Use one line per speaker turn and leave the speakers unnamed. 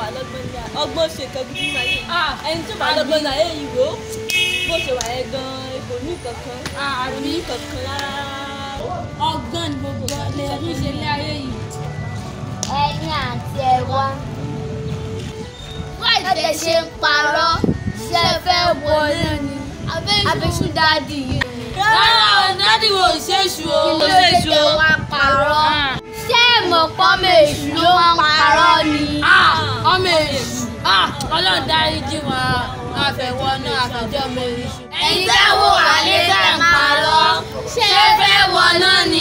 lọ́gbọ́n ní ọgbọ́n ṣe nǹkan gidi nínú ayé yìí
Ah,
ẹni tó bá lọ́gbọ́n ní ayé yìí wò ó bó ṣe wà yẹn gan-an kò ní kankan kò ní kankan rárá.
ọgbọ́n ni gbogbo lè rí ṣe lé ayé yìí.
ẹ̀yin àti ẹ̀wá. Báyìí ṣe ń parọ́ ṣe fẹ́ wọlé ni. Abéṣú dáàdì yìí ni.
rárá o dádì wo ò ṣèṣù o
Kí
ò
ló dé
ṣèṣù
tẹ
o.
wá parọ́? Ṣé ìmọ̀ pọ́mọ èṣù ló ń parọ́ ni?
Ah, ọmọ èṣù Ah, ọlọ́run dáríjì wọn àfẹ̀wọ́ náà àfẹ̀jọ́ ọmọ èṣù.
Ẹ̀yin tẹ́ wò wá lé tẹ́ ń parọ́. Ṣé ẹ fẹ́ wọ náà ni